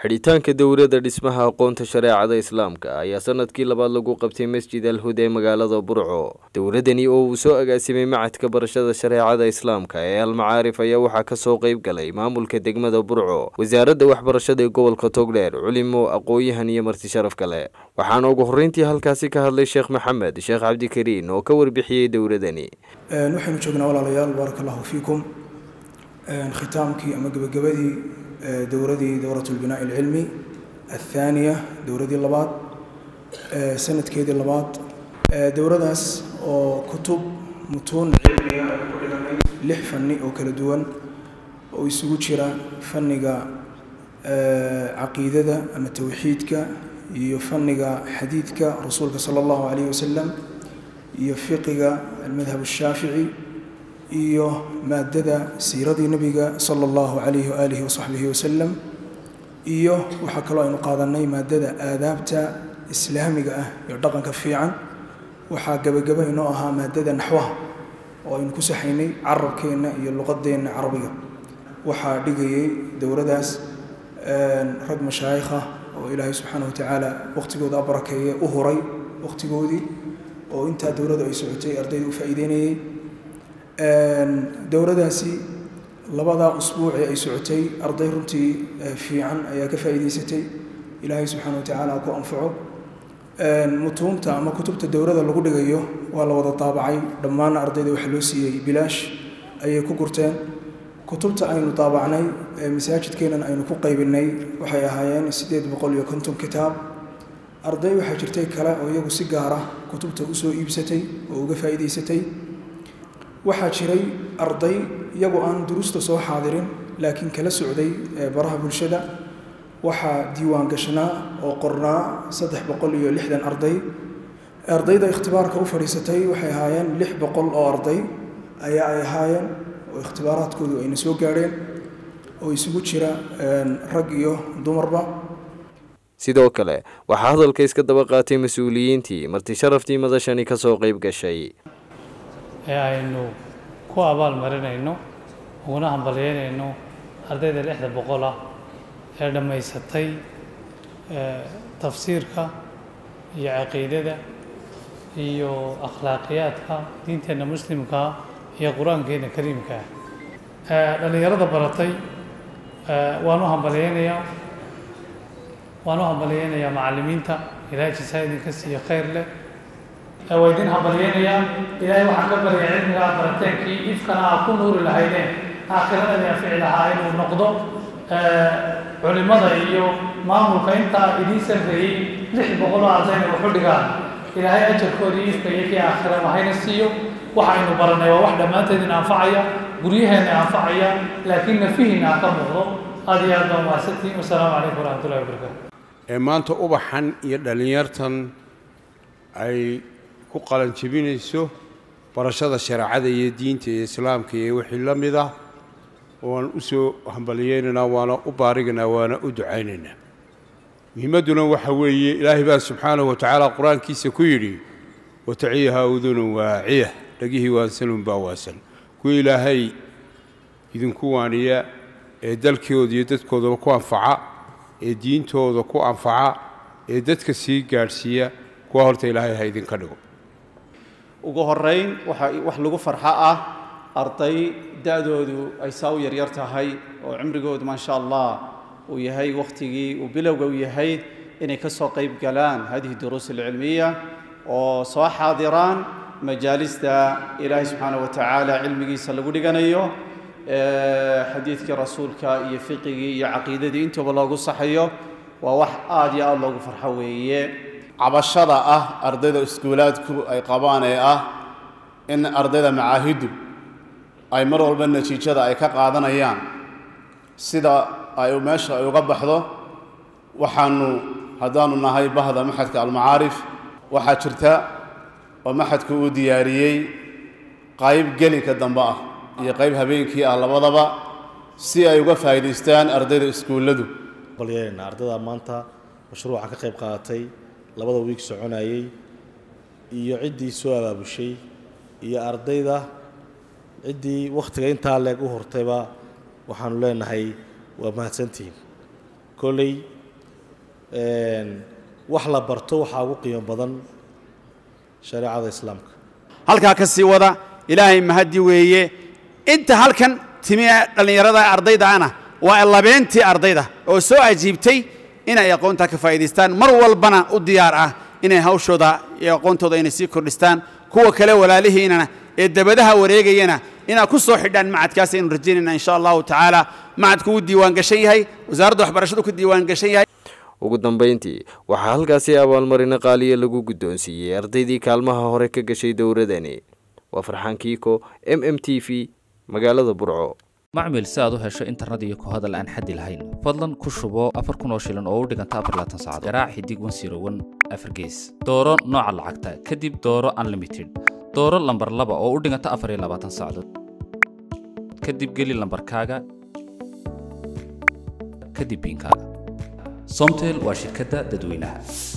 xidhitaanka dowladda dhismaha aqoonta shareecada islaamka ayaa sanadkii labaad lagu qabtay masjid alhud ee magaalada burco dowladani oo uu soo agaasimay macadka barashada shareecada islaamka ee almacaarif ayaa waxaa kasoo qeyb galay maamulka degmada burco wasaaradda waxbarashada ee gobolka togdheer culimo aqooyahan iyo marti sharaf kale waxaana ugu horreyntii halkaasi ka hadlay sheekh maxamed sheekh cabdikariin oo ka warbixiyey dowladani waxaynu joognaa walaalayaal baaraka allahu fiikum khitaamkii ama gebagabadii dowradii dowrat lbinaa alcilmi athaaniya dowradii labaad sanadkeedii labaad dowradaas oo kutub mutuun cilmiga ay ku dhiganay lix fanni oo kala duwan oo isugu jira fanniga caqiidada ama towxiidka iyo fanniga xadiidka rasuulka sala allahu calayhi wasalam iyo fiqiga almadhab ashaafici iyo maadada siiradii nebiga sala allahu calayhi waaalihi wasaxbihi wasalam iyo waxaa kaloo aynu qaadanay maadada aadaabta islaamiga ah iyo dhaqanka fiican waxaa gebagaba inoo ahaa maadada naxwaha oo aynu ku saxaynay carabkeenna iyo luqadeenna carabiga waxaa dhigayay dowladaas rag mashaayikha oo ilaahay subxaana watacaala waqhtigooda abarakeeye u huray waqhtigoodii oo intaa dowladdu ay socotay ardayda u faa'iideynayey dowladaasi labadaa usbuuc ee ay socotay arday runtii fiican ayaa ka faa'iidaysatay ilaahay subxaana watacaala ku anfaco mutuunta ama kutubta dowladda lagu dhigayo waa la wada daabacay dhammaanna ardayda waxaa loo siiyey bilaash ayay ku gurteen kutubta aynu daabacnay ee masaajidkeennan aynu ku qaybinay waxay ahaayeen siddeed boqol iyo konton kitaab arday waxaa jirtay kale oo iyagu si gaara kutubta usoo iibsatay oo uga faa'iidaysatay waxaa jiray arday iyagu aan duruusta soo xaadirin laakiin kala socday baraha bulshada waxaa diiwaan gashnaa oo qornaa saddex boqol iyo lixdan arday ardayda ikhtibaarka u fadhiisatay waxay ahaayeen lix boqol oo arday ayaa ay ahaayeen oo ikhtibaaraadkoodu ayna soo gaadheen oo isugu jira rag iyo dumarba sidoo kale waxaa hadalka iska daba qaatay mas-uuliyiintii marti sharaftii madashani kasoo qeyb gashay ee aynu ku abaal marinayno uguna hambalyeynayno ardayda lixda boqol ah ee dhammaysatay tafsiirka iyo caqiidada iyo akhlaaqiyaadka diinteenna muslimkaa iyo qur-aankeena kariimkaa dhallinyarada baratay waan u hambalyeynayaa waan u hambalyeynayaa macallimiinta ilaahay jisaa idinka siiyo khayr leh waa idin hambalyeynayaa ilaahay waxaan ka barya cilmigaa barateenkii ifkana aa ku nuuri lahaydeen aakhirana naafici lahaa inuu noqdo culimada iyo maamulka intaa idiin sarreeyey lix boqoloo ardayna wuxu dhigaan ilaahay ajarkoodii ifka iyo kii aakhiraba hayna siiyo waxaynu baranay waa wax dhammaanteedina anfacaya guryaheenna anfacaya laakiin nafihiina ha ka muuqdo aad iyo aad baa mahadsantihin wasalaamu calaykum waraxmatullahi wabarakaatu ee maanta ubaxan iyo dhallinyartan ay ku qalanjebinayso barashada shareecada iyo diinta iyo islaamka iyo wixii la mid ah waan u soo hambaliyeynaynaa waana u baarigaynaa waana u ducaynaynaa muhiimadduna waxa weeye ilaahay baa subxaanahu wa tacaala qur-aankiisa ku yidhi wataciyaha udunun waaciya dhegihii waansanun baa waasan kuwa ilaahay idinku waaniya ee dalkooda iyo dadkoodaba ku anfaca ee diintooda ku anfaca ee dadka sii gaadhsiiya kuwa horta ilaahay ha idinka dhigo ugu horayn waxa wax lagu farxo ah arday da-doodu ay saa u yaryar tahay oo cimrigoodu maasha allah uu yahay wakhtigii uu bilowga u yahay inay ka soo qayb galaan hadihi duruus alcilmiya oo soo xaadiraan majaalista ilaahay subxaana wa tacaala cilmigiisa lagu dhiganayo xadiidkii rasuulka iyo fiqigii iyo caqiidadii intuba loogu saxayo waa wax aad iyo aad loogu farxo weeye cabashada ah ardayda iskuulaadku ay qabaan ee ah in ardayda macaahiddu ay mar walba natiijada ay ka qaadanayaan sida ay meesha ay uga baxdo waxaanu haddaanu nahay bahda maxadka almacaarif waxaa jirta oo maxadku uu diyaariyey qayb gelinka dambe ah iyo qayb habeenkii ah labadaba si ay uga faa'iidaystaan ardayda iskuulladu balyeena ardayda maanta mashruuca ka qayb qaadatay labada wiig soconayey iyo ciddii soo abaabushay iyo ardayda ciddii wakhtiga intaa leeg u hortayba waxaanu leenahay waa mahadsantihiin kolley wax la barto waxaa ugu qiimo badan shareecada islaamka halkaa ka sii wada ilaahay mahaddi weeye inta halkan timi ee dhallinyarada ardayda ana waa labeentii ardayda oo soo ajiibtay inay aqoontaa ka faa'iidaystaan mar walbana u diyaar ah inay hawshooda iyo aqoontooda inay sii kordhistaan kuwa kale walaalihiinana ee dabadaha wareegayana inaad ku soo xidhaan macadkaas aynu rajaynayna insha allahu tacaala macadku wuu diiwaan gashan yahay wasaaradda waxbarashadu ku diiwaan gashan yahay ugu dambayntii waxaa halkaasi abaalmarino qaaliya lagu guddoonsiiyey ardaydii kaalmaha hore ka gashay dowladani waa farxaan kiiko m m t v magaalada burco macmil si aad u hesho internet iyo ku hadal aan xaddi lahayn fadlan ku shubo afar kun oo shilin oo u dhiganta afar laatan saacadood garaac xidig wan siro wan afar gees dooro nooca lacagta kadib dooro unlimited dooro lambar laba oo u dhiganta afar iyo labaatan saacadood kadib geli lambarkaaga kadib biinkaaga somtel waa shirkadda dadweynaha